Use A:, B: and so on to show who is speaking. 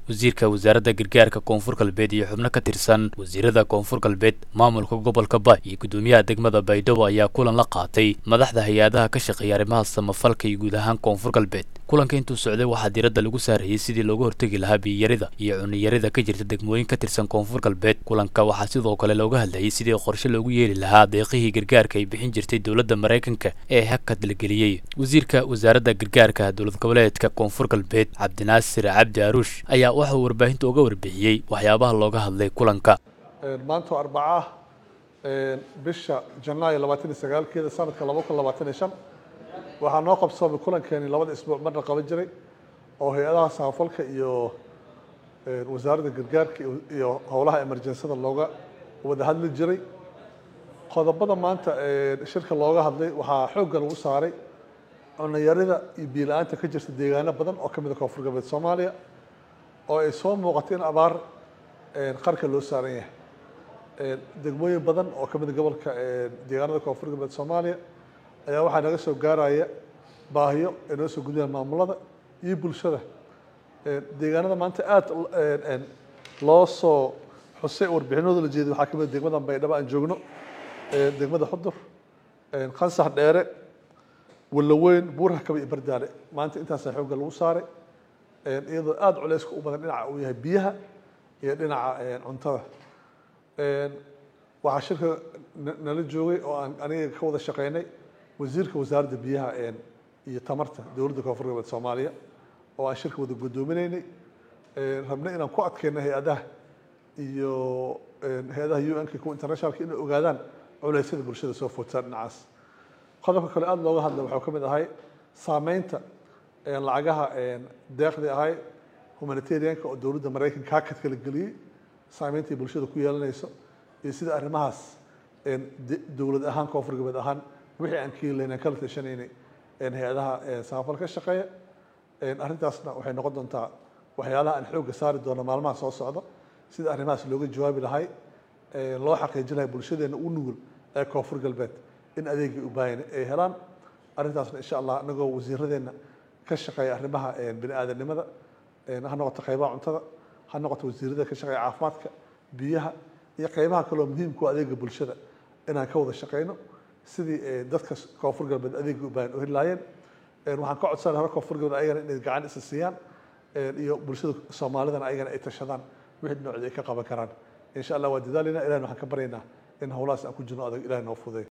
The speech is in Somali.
A: wasiirka wasaaradda gargaarka koonfur galbeed iyo xubno ka tirsan wasiirada koonfur galbeed maamulka gobolka ba iyo guddoomiyaha degmada baydhabo ayaa kulan la qaatay madaxda hay-adaha ka shaqeeya arrimaha samafalka iyo guud ahaan koonfur galbeed kulanka intuu socday waxaa diiradda lagu saarayay sidii looga hortegi lahaa biyiyarida iyo cuniyarida ka jirta degmooyin ka tirsan koonfur galbeed kulanka waxaa sidoo kale looga hadlayay sidii qorshe loogu yeeli lahaa deeqihii gargaarka ay bixin jirtay dowladda maraykanka ee hakad la geliyey wasiirka wasaaradda gargaarka dowlad goboleedka koonfur galbeed cabdinaasir cabdi aruush ayaa waxauu warbaahinta uga warbixiyey waxyaabaha looga hadlay kulanka
B: maanta arbaca ah bisha janaayo labaatan iyo sagaalkeeda sanadka laba kun labaatan iyo shan waxaa noo qabsoomay kulankeeni labada isbuuc marna qaban jiray oo hay-adaha samafalka iyo wasaaradda gargaarka iyo howlaha emerjensada looga wada hadli jiray qodobada maanta shirka looga hadlay waxaa xoogga lagu saaray cunayarida iyo biila-aanta ka jirta deegaano badan oo ka mid a koonfur galbeed soomaaliya oo ay soo muuqato in abaar qarka loo saaran yahay degmooyin badan oo ka mid a gobolka deegaanada koonfur galbeed soomaaliya ayaa waxaa naga soo gaaraya baahiyo ay noo soo gudayaan maamulada iyo bulshada deegaanada maanta aada loo soo xusay warbixinooda la jeeday waxaa ka mid a degmada baydhabo aan joogno degmada xudur qansax dheere walaweyn buurha kaba iyo bardaale maanta intaasaa xoogga lagu saaray iyadoo aada culeyska u badan dhinaca uu yahay biyaha iyo dhinaca cuntada waxaa shirka nala joogay oo aan aniga ka wada shaqeynay wasiirka wasaaradda biyaha iyo tamarta dowladda koonfur galbeed soomaaliya oo aan shirka wada guddoominaynay rabnay inaan ku adkeyno hay-adaha iyo hay-adaha u n k kuwa internationalka inay ogaadaan culeysyada bulshada soo footaan dhinacaas qodobka kale aada looga hadlay waxuu ka mid ahay saameynta lacagaha deeqdii ahay humanitarianka oo dowladda maraykanka hakad kala geliyey saameyntai bulshada ku yeelanayso iyo sida arrimahaas dowlad ahaan koonfur galbeed ahaan wixii aan keelilayn aan kala tashanaynay hay-adaha samafal ka shaqeeya arrintaasna waxay noqon doontaa waxyaalaha aan xoogga saari doono maalmaha soo socda sida arrimahaas looga jawaabi lahay loo xaqiijin lahay bulshadeena u nugul ee koonfur galbeed in adeegii u baahan ay helaan arrintaasna insha allah anagoo wasiiradeenna ka shaqeeya arrimaha bini aadanimada ha noqoto qaybaha cuntada ha noqoto wasiirada ka shaqeeya caafimaadka biyaha iyo qaybaha kaloo muhiimku adeega bulshada inaan ka wada shaqeyno sidii dadka koonfur galbeed adeegii u baahan u heli lahaayeen waxaan ka codsanay hore koonfur galbeed ayagana inay gacan isa siiyaan iyo bulshada soomaalidana ayagana ay tashadaan wixii dhinacooda ay ka qaban karaan insha allah waa dadaalina ilahin waxaan ka baryaynaa in howlahaas aan ku jirno adag ilahi noo fuday